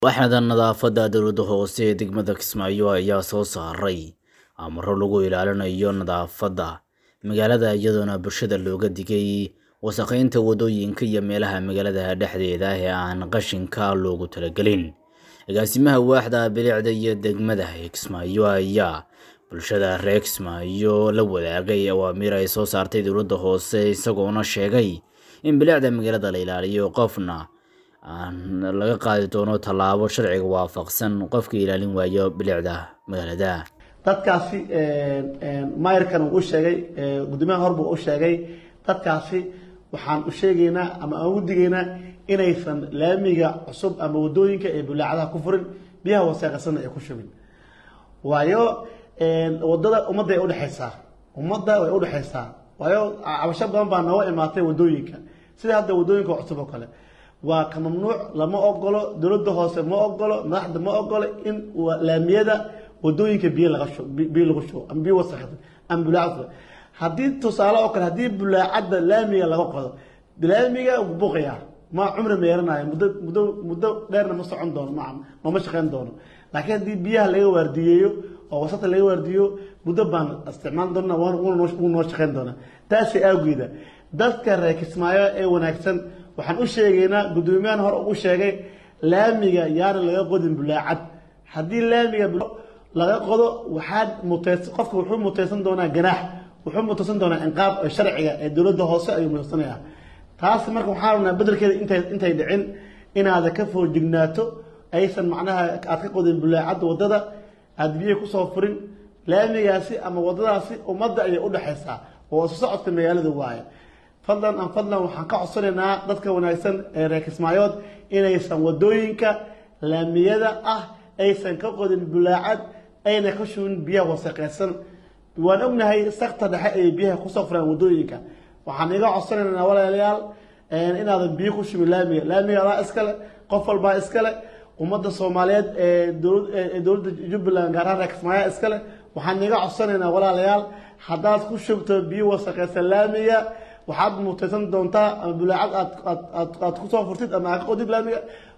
waaxda nadaafadda dowladda hoose ee degmada kismaayo ayaa soo saaray amaro lagu ilaalinayo nadaafadda magaalada iyadoona bulshada looga digay wasakheynta wadooyinka iyo meelaha magaalada dhexdeeda ee aan qashinka loogu talagelin agaasimaha waaxda bilicda iyo degmada ee kismaayo ayaa bulshada reer kismaayo la wadaagay awaamiir ay soo saartay dowladda hoose isagoona sheegay in bilicda magaalada la ilaaliyo qofna aan laga qaadi doono tallaabo sharciga waafaqsan qofka ilaalin waayo bilicda magaalada dadkaasi mayrkan uu u sheegay gudoomiyaha horbu u sheegay dadkaasi waxaan u sheegaynaa ama aan ugu digaynaa inaysan laamiga cusub ama wadooyinka ee bulaacadaha ku furin biyaha waseeqasana ay ku shubin waayo wadada ummadda ay udhexaysaa ummadda way udhexaysaa waayo cabasho badan baa nooga imaatay wadooyinka sida hadda wadooyinka cusub oo kale waa ka mamnuuc lama ogolo dowladda hoose ma ogolo madaxda ma ogolo in laamiyada wadooyinka biyo laga shu biyo lagu shubo ama biyo wasakh ama bulaacad haddii tusaale oo kale haddii bulaacadda laamiga laga qodo laamiga buuqaya ma cumri meeranayo muddo muddo muddo dheerna ma socon doono ma mama shaqeyn doono laakiin haddii biyaha laga waardiyeeyo oo wasaqda laga waardiyo muddo baan isticmaal doona waan wuu noo shaqeyn doonaa taasi awgeeda dadka reer kismaayo ee wanaagsan waxaan u sheegaynaa guddoomiyahan hore u sheegay laamiga yaana laga qodin bulaacad haddii laamiga laga qodo waxaad muteys qofka wuxuu muteysan doonaa ganaax wuxuu muteysan doonaa inqaab sharciga ee dowladda hoose ayuu muteysanaya taas marka waxaan rabnaa bedelkeeda intay intay dhicin inaada ka foojignaato aysan macnaha aad ka qodin bulaacadda waddada aada biyo kusoo furin laamigaasi ama waddadaasi ummadda ayay udhexaysaa oo isu socodka magaalada waaye fadlan an fadlan waxaan ka codsanaynaa dadka wanaagsan ee reer kismaayood inaysan wadooyinka laamiyada ah aysan ka qodin bulaacad ayna ka shubin biyaha wasaqeysan waan ognahay sakta dhexe ayay biyaha kusoo furaan wadooyinka waxaan iga codsanaynaa walaalayaal inaadan biyo ku shubin laamiga laamiga adaa iskale qof walbaa iskale ummadda soomaaliyeed ee dowladda jubbaland gaar ahaan reer kismaayo iskale waxaan iga codsanaynaa walaalayaal haddaad ku shubto biyo wasaqeysan laamiga waxaad muteysan doontaa ama bulaacad aad aad aad kusoo furtid ama aad ka qodid laamiga